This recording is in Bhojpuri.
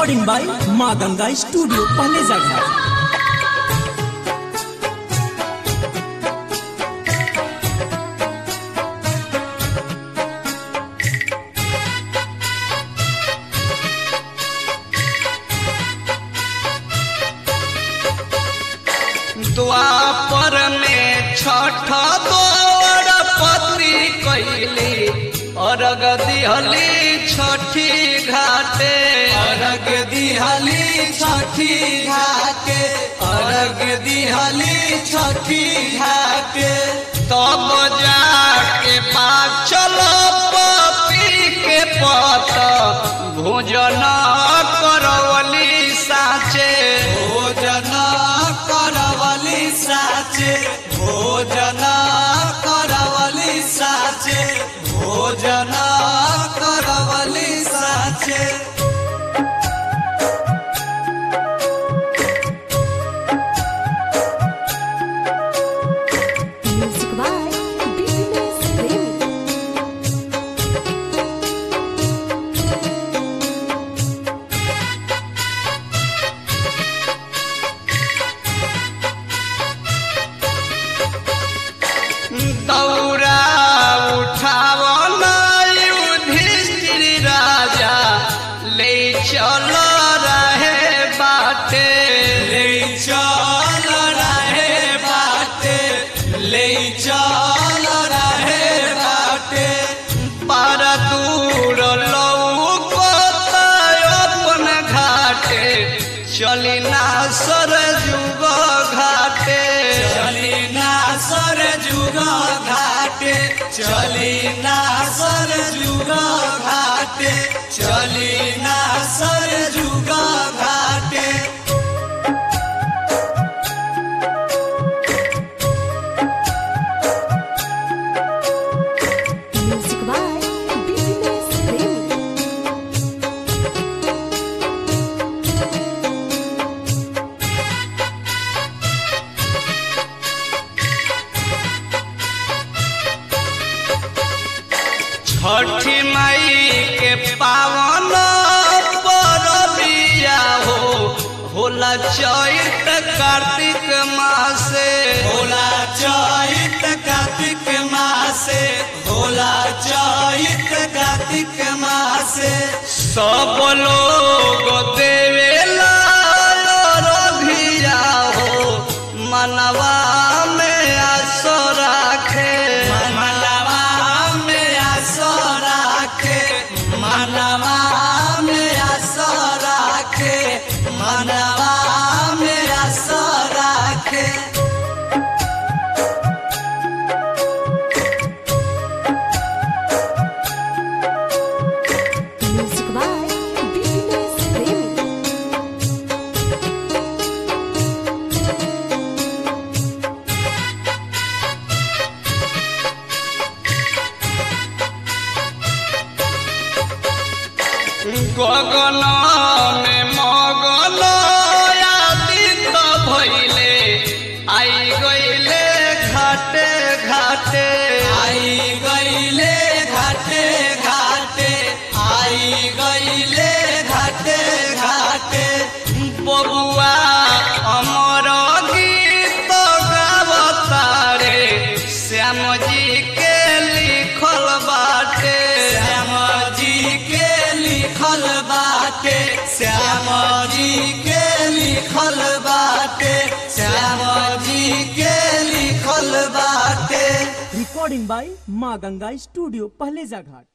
रिकॉर्डिंग बाय माँ गंगा स्टूडियो पहले जगह द्वापर में छठ दौड़ पत्री कैली अर्घ दिहली छठी घाटे अर्घ दिहली छठी घाटे अर्घ दिहली छठी घाटे तब जाके पाचल पपी के पत भोजन करवली साचे भोजन करवली साचे भोजन करवली साचे भोजन करवली साचे Music by BBS Premi. दौरा उठावन युधिष्ठिर राजा ले चल रहे बाटे ले चल रहे बाटे ले चल रहे बाटे पर दूर लौकत अपन घाटे चली ना सर जुग घाटे चली ना सर जुग घाटे चली ना सर जुग घाटे चली ना सर जुग घाटे Music by BBS Premi. छठी मई के पावन परबिया हो होला चैत कार्तिक मासे होला चैत कार्तिक मासे होला चैत कार्तिक मासे सब लोग देवेला रभिया हो मनवा में आसो राखे मनवा में आसो राखे मनवा में आसो राखे मनवा में आसो राखे Music by BBS Premi. गगन में मगन आदित भइले आई गइले घाटे घाटे आई गईले घाटे घाटे आई गईले घाटे घाटे बबुआ अमर गीत गावतारे श्याम जी के लिखल बाटे श्याम जी के लिखल बाटे श्याम जी के लिखल बाटे श्याम जी के लिखल बाटे रिकॉर्डिंग बाय माँ गंगा स्टूडियो पहले जगह